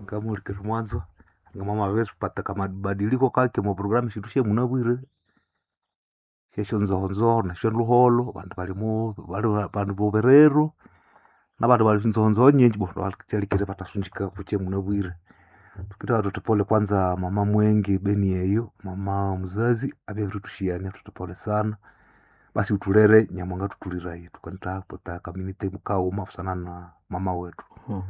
ngamurikire mwanzo ngamama vesipata kamabadiliko kake muprogramu shindu shemunabwire shesho nzohonzoho nasho luholo vandu valimu vali vandu voverero na vandu vali nzohonzoho nyinji bo vachalikire vatasunjika kuche munabwire tukita watoto pole kwanza mama mwengi beni yeyo mama mzazi avye virutushiani watoto pole sana basi utulere nyamwanga tutuliraye tukanita pota community mukauma kusana na mama wetu Mm.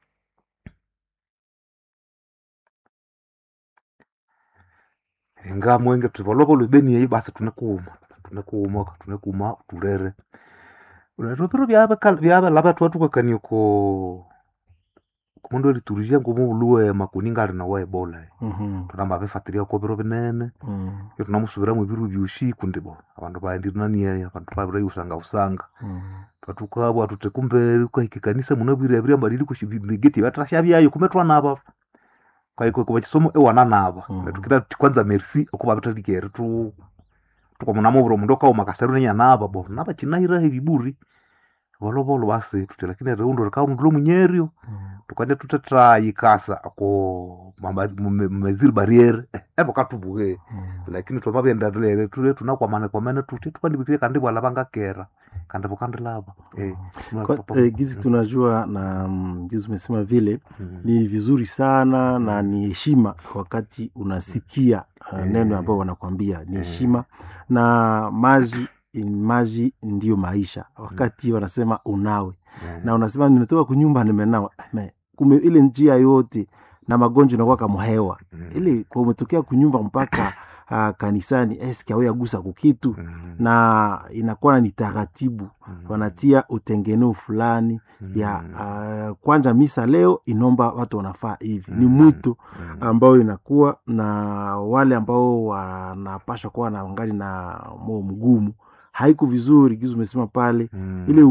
inga mwenge tuvolovolo beni yeyo basi tunekuuma tunekuuma tunekuuma tulere roviro vyave vyave lava twatukakanie ko kumundu eliturisia ngumuluwe makuninga ali nawa ebola Mhm. tunamba vifatiria ko viro vinene Mm. iyo tunamusuvira mwiviru vyusiku ndibo avandu vaendirinanie avandu vavira usanga usanga Mm. vatukabwa tute kumbe kwaike kanisa munavwire vira mbadili kushivigeti vatrasha vyayo kume twanava kwaiko kuva chisomo ewana nava Mhm. tukita ti kwanza merci okuva vitalikere tu tukamunamuviro mundu okauma kaseru nenyanava bo nava chinahira heviburi volovolo vasi tuti lakini reundo rikaundulo munyerio Mm. tukande tutetrayikasa ako mmeziri barriere evo katubuke Mm. lakini twamavyendarilere tule tunakwamane kwamene tuti tukandivitire kandi bwala vangakera kandi vukandilava eh, Kwa, eh, gizi tunajua na mm, gizi umesema vile ni vizuri sana na ni heshima wakati unasikia uh, Eh. neno ambao wanakwambia ni Eh. heshima na maji maji ndiyo maisha wakati wanasema unawe na unasema nimetoka kunyumba nimenawa Me, kume ile njia yote na magonjwa inakuwa kama hewa ile kwa umetokea kunyumba mpaka uh, kanisani eske aweagusa kukitu na inakuwa ni taratibu wanatia utengeneo fulani ya uh, kwanza misa leo inomba watu wanafaa hivi ni mwito ambao inakuwa na wale ambao wanapashwa kuwa na ngali na moyo mgumu haiko vizuri kizu umesema pale ile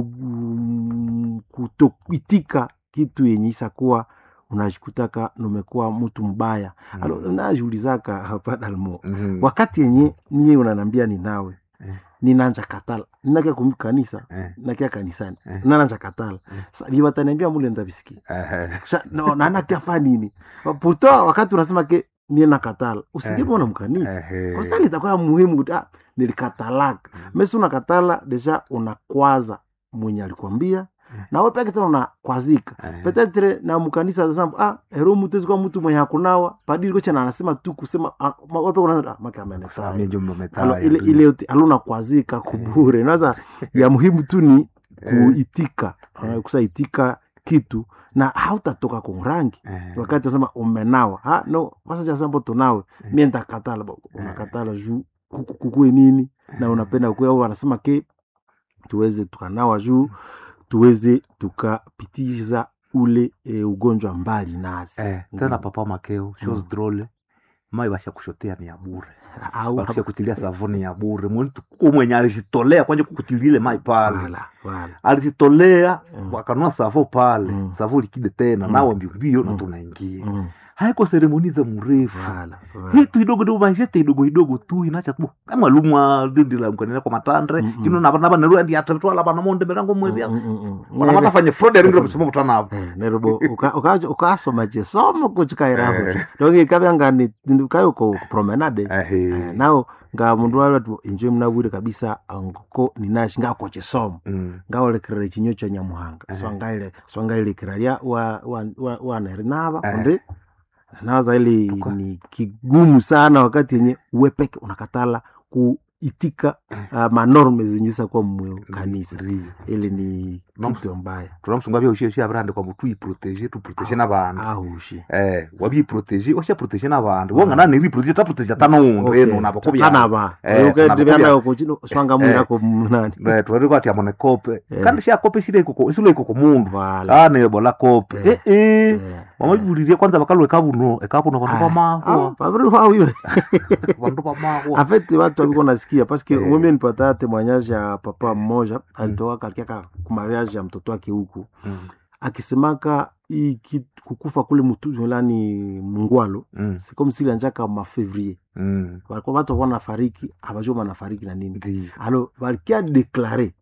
um, kutoitika kitu yenye isa kuwa unajikutaka numekuwa mtu mbaya alo najiulizaka hapa dalmo wakati yenye niye unanambia ni nawe Eh. ninanja katala ninakia kumi kanisa nakia kanisani Eh. nananja katala Eh. Sa- vivataniambia mule ndavisikia Sha- no, nanakiafa nini puta wakati unasema ke mie nakatala usijepona mkanisa kosali itakuwa muhimu kuti ah, nilikatalaka mesi unakatala deja unakwaza mwenye alikwambia nawe peke tena unakwazika petetre na mkanisa zasamba ah, hero mutezi kwa mtu mwenye hakunawa padiri kochana anasema tu kusema ah, ma- wape kuna ah, maka amenesaya Alo, ile ile yote aluna kwazika kubure naza ya muhimu tu ni kuitika uh, kusaitika kitu na hautatoka kunrangi wakati unasema umenawa ha no basa cha sambo tunawe mie ntakatala bo unakatala juu kuku- kukue nini na unapenda kukue au wanasema ke tuweze tukanawa juu tuweze tukapitiza ule e, ugonjwa mbali nasi tena papa makeo shows Mm. drole mai vashakushotea ni ya bure au vakishakutilia savuni ya bure muntu umwenye alizitolea kwanje kukutilile mai pale wala wala alizitolea Mm. wakanua savo pale Mm. savo likide tena Mm. nawe mbiombio na Mm. tunaingia Mm, haiko seremoni za mrefu wala wala hitu idogo dogo maishete idogo idogo tu inacha tu kama lumwa dindi la mkanina kwa matandre Mm, mm. kino naba naba neru andi atatwala bana monde berango mwezi Mm, mm, mm, mm. wana matafanye fraud ya ringiro msimo mutana Eh, nerobo uka- uka- ukasoma chisomo kuchikairaho Eh. doki kavyangani kayo ko promenade Eh, ehe nao nga mundu watu inje mnawire kabisa ngoko ninashi ngako chisomo Mm. ngaolekerera chinyo cha nyamuhanga Eh. swangaile swangailekera lya wa wa wa, wa nava Eh. kundi nawaza ili Kwa- ni kigumu sana wakati yenye uwepeke unakatala kuitika uh, manorme zenye kwa mwe kanisa Ndiyo. ili ni Mam- kitu mbaya turamusunga bya ushye ushye abrande kwa mutu iprotege tu protege n'abantu ahushi eh wabi protege osha protege n'abantu wonga nani ri protege ta protege tano undo eno nabo kubya tanaba Eh, ukaendekana kuchino swanga mwirako mnani eh twari kwati amone kope Eh. kandi sha kope shire iko isule iko ku mundu vala ah ne bola kope Eh. eh eh Eh, wamajulirie kwanza bakalwe kabuno ekabuno bantu Ah, ba ah, mahwa pabri wawiwe bantu ba mahwa afeti watu walikuwa nasikia paske Eh. mimi nipata temoignage ya papa mmoja alitoka katika kumariage ya mtoto wake huku Mm, akisemaka hii kitu- kukufa kule mutulani mungwalo mm, sikomsili anjaka mafevrier mm. walikuwa watu wanafariki abajua wanafariki na nini Ndiyo. alo walikia deklare Mm.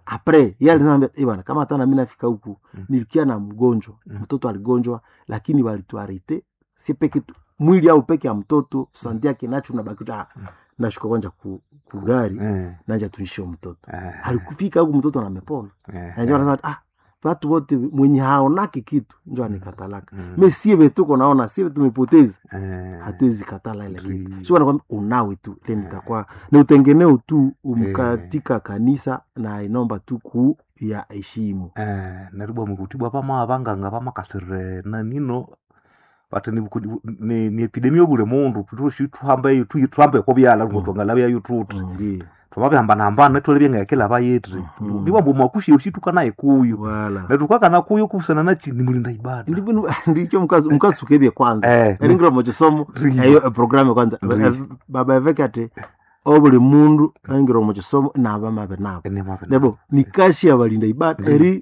apre ye alinambia "Eh bwana kama hata nami nafika huku Mm. nilikia na mgonjwa Mm. mtoto aligonjwa lakini walituarete si peke tu mwili au peke ya mtoto sandi yake nacho nabakita Mm. nashuka kwanja ku, ku gari Eh, nanja tuishie mtoto eh, alikufika huku mtoto namepona eh, najua nasema ah watu wote mwenye haonake kitu njo anikatalaka mm, me sie vetuko naona sie tumepoteza eh, hatuwezi katala ile Ndi- kitu sio nakwambia unawe tu ile nitakuwa ni utengeneo tu umkatika kanisa na inomba tu ku ya heshimu eh, neribwa mukutibwa pama abanganga pamakasire nanino bati ni, ni, ni epidemia obule mundu tutushi tuhambe tu- tuhambe ko byala Mm. ngotwangala bya tutu ndio twamabihambana netwole byengekela bayetri Mhm. ndiba mbu makushi ushituka naye kuyu wala netukakana kuyu kusana nachi ni mulinda ibada ndivyo ndicho mkazi mkasukebye kwanza eh, eringiro mochisomo Ndiyo. eyo programu kwanza Ndiyo. Eh, baba eveke ati obuli mundu eringiro mochisomo nabamabe nabo ene mabe nebo nikashi ya balinda ibada Ndiyo. eri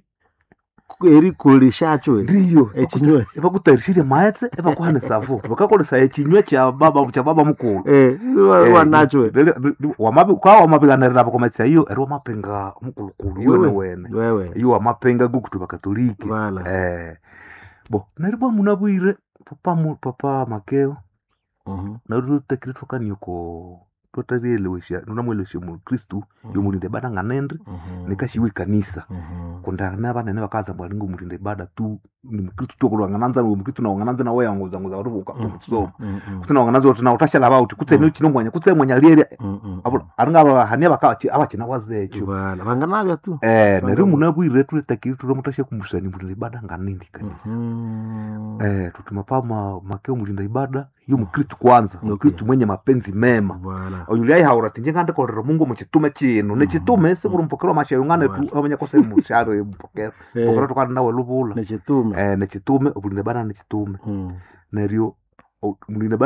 eri koleshacho ndiyo echinywe ebakutayirishire maetse ebakuhana esafu bakakolesa ekinywe kya baba kya baba mukulu eh Eh, wanacho Lele- li- wamabi- kwa wamabiganirira bakometsa iyo eri wamapenga mukulukulu Wewe. iwene wene wewe iyo wamapenga gukutu bakatoliki wala eh bo neribwa munabwire papa mu- papa makeo Mhm, nari tutekire twakaniyo ko twatarielewesha nunamwelewesha mukristu mhm, yomulinde ibada nganendri mhm, nikashiwa ikanisa mhm. kundana banene bakaza mbwali ngo mulinde ibada tu ni mukristu tokulwangananza ni mukristu nawangananza nawe yanguzanguza watu bukamusoma Mhm, mhm, kuti nawangananza kuti nautashala bauti kutse Mm. ni chino mwanya kutse mwanya lieri mhm, abula mhm. aringa abahania bakachi abachina wazecho wala vanganavya tu eh Banga- neri munabwire tulitakiri turamutasha kumusani mulinde ibada nganindi kanisa Mhm. eh tutuma pama makeo mulinda ibada yo mukristu kwanza Okay. mukristu mwenye mapenzi mema wala oyuli aihaura tinje ngandikolera mungu muchitume chino nechitume sikuli mpokero mashayo ngane tu amanya kose musharo mpokero mpokero Eh, tukana nawe lubula nechitume eh nechitume obulinde ibada nechitume Mhm. neryo o- mulinde ibada